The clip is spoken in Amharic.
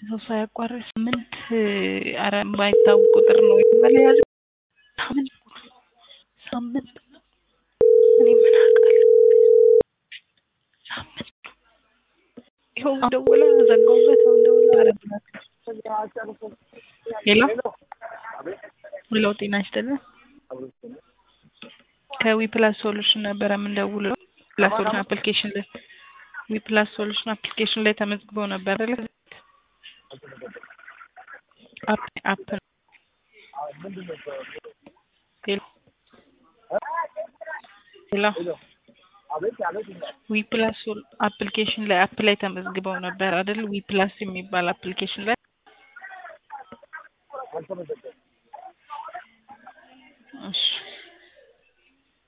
ሰው ሳያቋርጥ ስምንት ኧረ የማይታወቅ ቁጥር ነው የመለያዝ ሳምንት ሳምንት እኔ ምን አውቃለሁ ሳምንት ይኸው ደውላ ዘጋሁበት አሁን ደውላ አረብላት ሄሎ ሄሎ ጤና ይስጥልን ከዊፕላስ ሶሉሽን ነበረ የምንደውለው ፕላስ ሶሉሽን አፕሊኬሽን ላይ ዊፕላስ ሶሉሽን አፕሊኬሽን ላይ ተመዝግበው ነበር አይደል አፕ አፕ ሄሎ ሄሎ ዊፕላስ አፕሊኬሽን ላይ አፕ ላይ ተመዝግበው ነበር አይደል ዊፕላስ የሚባል አፕሊኬሽን ላይ እሺ